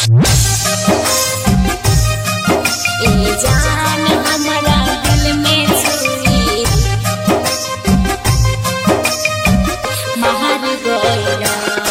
ए जान हमरा दिल में छुरी महर गइला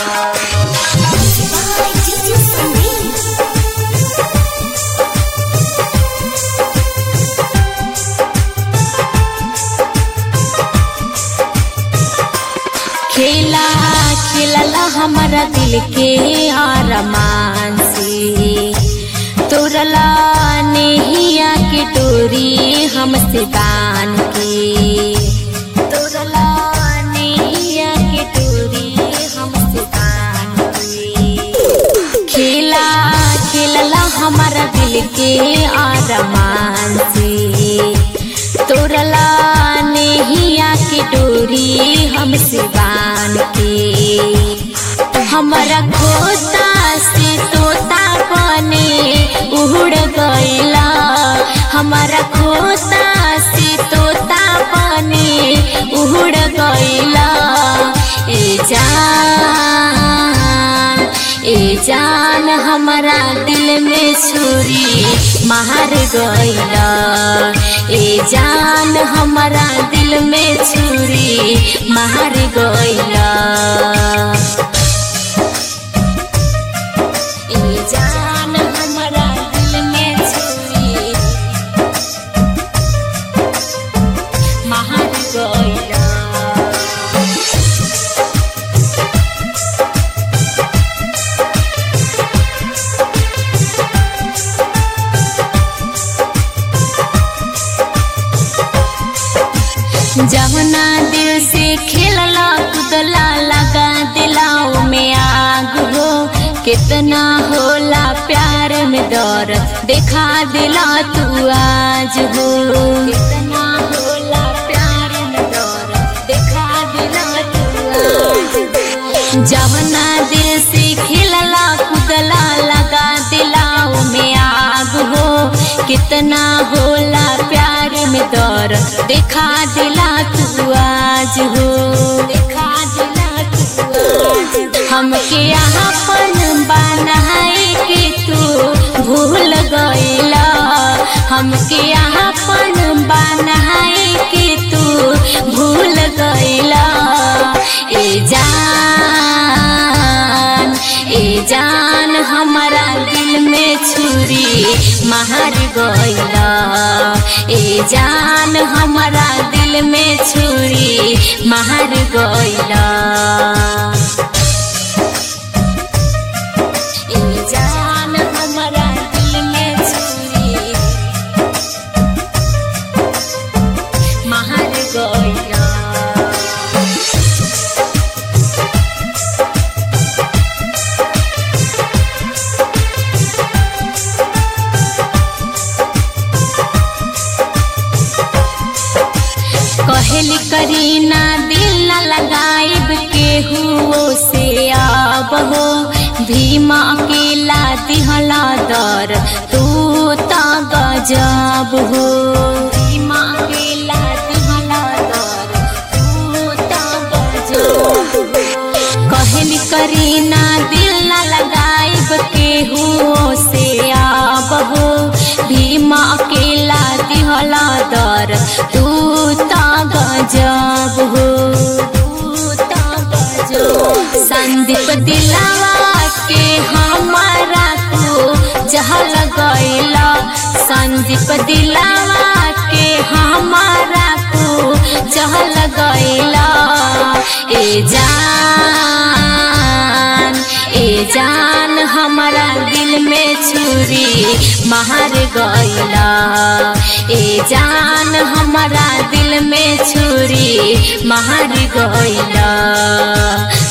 खेला खेलला हमारा दिल के आरमान से तोरला नेहिया के डोरी हमसे बान के तोरला नेहिया के डोरी हमसे बान के खेला खेलला हमारा दिल के आरमान से तोरला नेहिया के डोरी हमसे बान के हमारा खोता से तोता बने उड़ गइला हमारा खोता से तोता बने उड़ गइला ए जान ए जान हमारा दिल में छुरी मार गइला ए जान हमारा दिल में छुरी मार गइला ए जान हमारा दिल में छुरी मार गइला जवना दिल से खेलला कुदला लगा दिलाओ में आग हो कितना होला प्यार में दौर देखा दिला तू आज हो कितना होला प्यार में दौर देखा दिला तू आज हो जवना दिल से खेलला कुदला लगा दिलाओ में आग हो कितना होला प्यार में दौर देखा दिला तू आज हो देखा दिला तू आज हमके अपन बनाए के तू भूल गइला हमके अपन बनाए के तू भूल गइला ए जान ए जान हमारा दिल में छुरी मार गइला ए जान हमारा दिल में छुरी मार गइला ए जान हमारा दिल में छुरी मार गइला कहली करीना दिल न लगाइब केहू से अब हो भीमा अकेला दिहला दर तू त गजब हो भीमा अकेला दिहला दर तू त गजब हो कहली करीना दिल न लगाइब केहू से अब हो भीमा अकेला दिहला दर तू त गजब हो संदीप दिलावा के हमारा तू जहल गइला संदीप दिलावा के हमारा तू जहल गइला ए जान ए जान हमारा दिल में छुरी मार गइला ए जान हमारा दिल में छुरी मार गइला